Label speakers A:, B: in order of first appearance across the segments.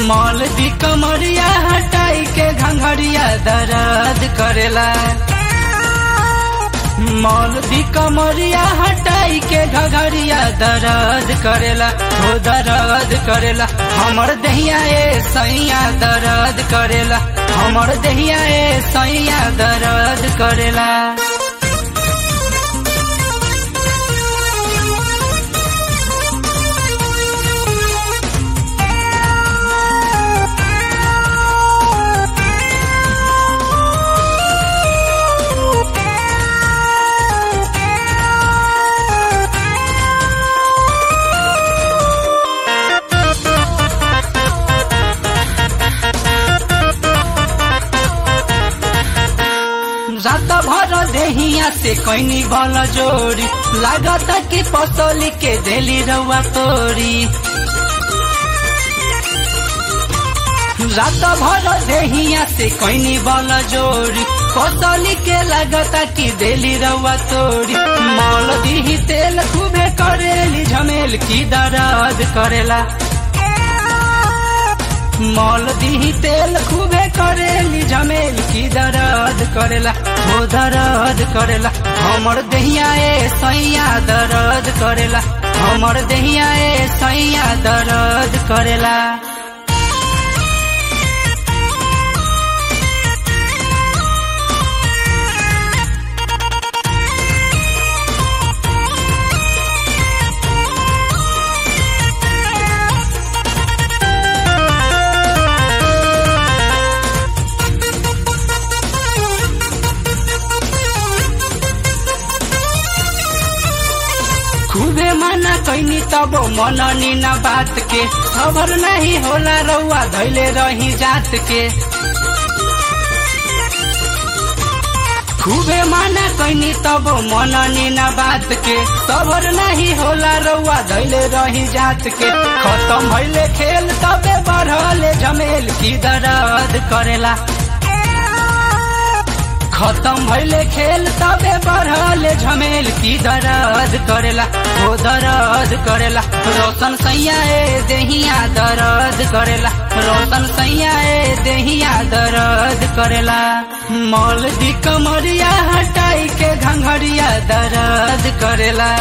A: mall दी कमरिया हटाई के घंघरिया दर्द करेला मॉल दी कमरिया हटाई के घघरिया दर्द करेला हो दर्द करेला हमर दहिया ए सैया दर्द करेला हमर दहिया ए सैया दर्द करेला रात भर देहिया से कैनी भल जोड़ी लागत कि पसोली के देली रउआ तोरी रात भर देहिया से कैनी बल जोड़ी पसोली के लागत कि देली रउआ तोरी मल दीही तेल खूबे करेली झमेल की दर्द करेला मॉल दी तेल खूबे करेली झमेल की दर्द करेला हो दर्द करेला हमर दहिया ए सैया दर्द करेला हमर दहिया ए सैया दर्द करेला खूबे मना कैनी तब मननी न बात के खबर नहीं होला रउआ धैले रही जात के खूबे मना कैनी तब मननी न बात के खबर नहीं होला रउआ धैले रही जात के खत्म भइले खेल तबे बढ़ले झमेल की दर्द करेला खत्म भइले खेल तबे बढ़ले झमेल की दर्द करेला ओ दर्द करेला रोशन सैया ए देहिया दर्द करेला रोशन सैया ए देहिया दर्द करेला मॉल दी कमरिया हटाई के घंघरिया दर्द करेला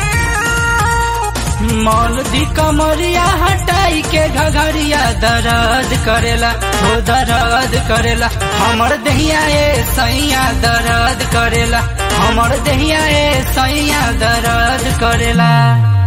A: मॉल दी कमरिया हटाई के घघरिया दर्द करेला हो दर्द करेला हमर दहिया ए सैया दर्द करेला हमर दहिया ए सैया दर्द करेला